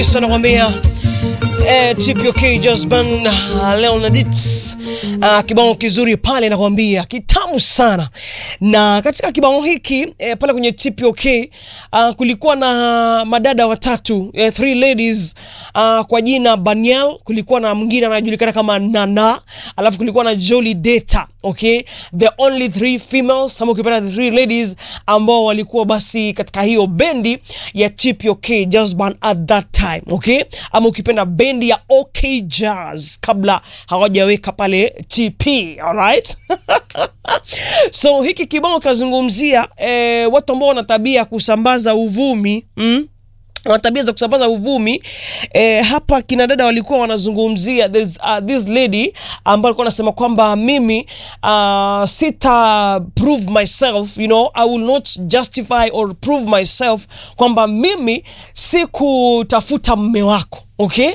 anakwambia eh, TPOK Jazban uh, Leonardits uh, kibao kizuri pale nakwambia kitamu sana. Na katika kibao hiki eh, pale kwenye TPOK uh, kulikuwa na madada watatu eh, three ladies uh, kwa jina Baniel, kulikuwa na mwingine anajulikana kama Nana, alafu kulikuwa na Jolie Data okay, the only three females ama ukipenda the three ladies ambao walikuwa basi katika hiyo bendi ya TPOK Jazz Band at that time okay, ama ukipenda bendi ya OK Jazz kabla hawajaweka pale TP alright. so hiki kibao kazungumzia eh, watu ambao wana tabia ya kusambaza uvumi mm? wana tabia za kusambaza uvumi eh, hapa kina dada walikuwa wanazungumzia this, uh, this lady ambayo alikuwa anasema kwamba mimi uh, sita prove myself you know I will not justify or prove myself kwamba mimi sikutafuta mme wako okay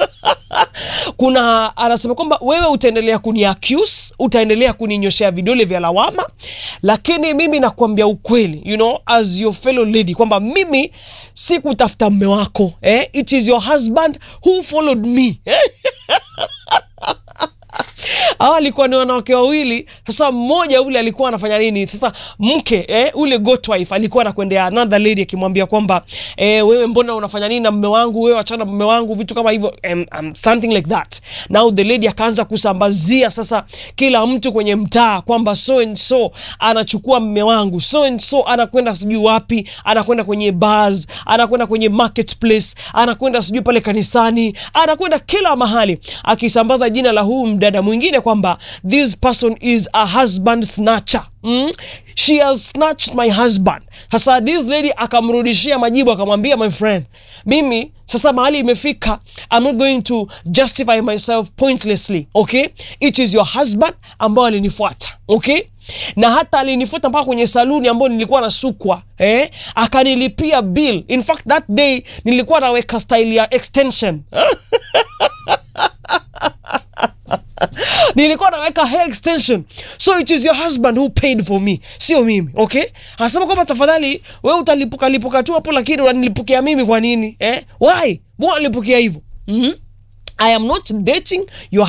kuna anasema kwamba wewe utaendelea kuni accuse utaendelea kuninyoshea vidole vya lawama lakini mimi nakwambia ukweli you know as your fellow lady kwamba mimi sikutafuta mme wako eh? it is your husband who followed me hawa alikuwa ni wanawake wawili sasa mmoja ule alikuwa anafanya nini sasa mke eh, ule goat wife alikuwa anakwendea another lady akimwambia kwamba eh, wewe mbona unafanya nini na mme wangu wewe achana mme wangu vitu kama hivyo um, um, something like that now the lady akaanza kusambazia sasa kila mtu kwenye mtaa kwamba so and so anachukua mme wangu so and so anakwenda sijui wapi anakwenda kwenye bars anakwenda kwenye marketplace anakwenda sijui pale kanisani anakwenda kila mahali akisambaza jina la huu mdada mwingine kwamba this person is a husband snatcher mm? she has snatched my husband sasa this lady akamrudishia majibu akamwambia my friend mimi sasa mahali imefika i'm not going to justify myself pointlessly okay it is your husband ambao alinifuata okay na hata alinifuata mpaka kwenye saluni ambayo nilikuwa nasukwa eh? akanilipia bill in fact that day nilikuwa naweka style ya extension nilikuwa naweka hair extension so it is your husband who paid for me sio mimi okay anasema kwamba tafadhali we utalipuka lipuka tu hapo lakini unanilipukia mimi kwa nini eh? why mbona nilipukia hivyo mm-hmm. i am not dating your